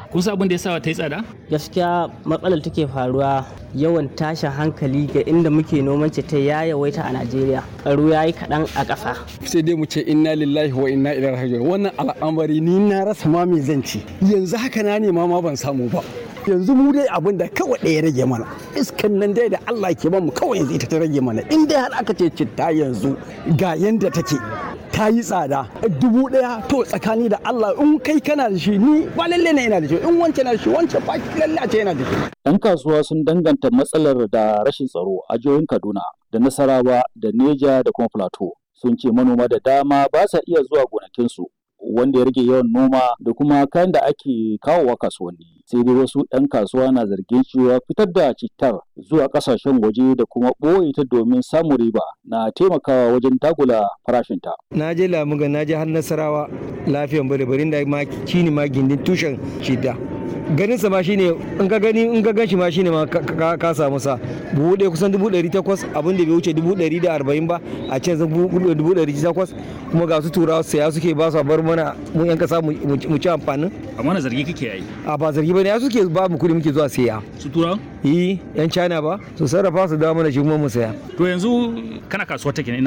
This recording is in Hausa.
kun san abin da ya sa ta yi tsada gaskiya matsalar take faruwa yawan tashin hankali ga inda muke noman ta ya yawaita a najeriya tsaro ya yi kaɗan a ƙasa sai dai mu ce inna lillahi wa inna ilaihi raji'un wannan al'amari ni na rasa ma me zan ci yanzu haka na nema ma ban samu ba yanzu mu dai abin da kawai ɗaya rage mana iskan nan dai da Allah ke mu kawai yanzu ita ta rage mana in dai har aka ce citta yanzu ga yanda take ta yi tsada dubu ɗaya to tsakani da Allah in kai kana da shi ni ba lalle ne yana da shi in wancan na da shi wancan ba lalle a ce yana da shi 'Yan kasuwa sun danganta matsalar da rashin tsaro a jihohin Kaduna da Nasarawa da Neja da kuma Plateau. Sun ce manoma da dama ba sa iya zuwa gonakinsu wanda ya rage yawan noma da kuma kayan da ake kawowa kasuwanni. Sai dai wasu 'yan kasuwa na zargin cewa fitar da cittar zuwa kasashen waje da kuma ɓoye ta domin samun riba na taimakawa wajen dagula farashinta. na je lamuga na je har nasarawa lafiyan bare barin da ma shine ma gindin tushen shida ganin sa ma shine in ka gani in ka ganshi ma shine ma ka- ka ka samu sa buhu ɗaya kusan dubu ɗari takwas abin da bai wuce dubu ɗari da arba'in ba a can zan buhu dubu ɗari takwas kuma ga su turawa saya suke ba su a bar mana mu yan kasa mu mu ci amfanin amma na zargi kake yi a ba zargi ba ne ya suke ba mu kuɗi muke zuwa saya su turawa yi yan china ba su sarrafa su dawo mana shi kuma mu saya to yanzu kana kasuwar take ne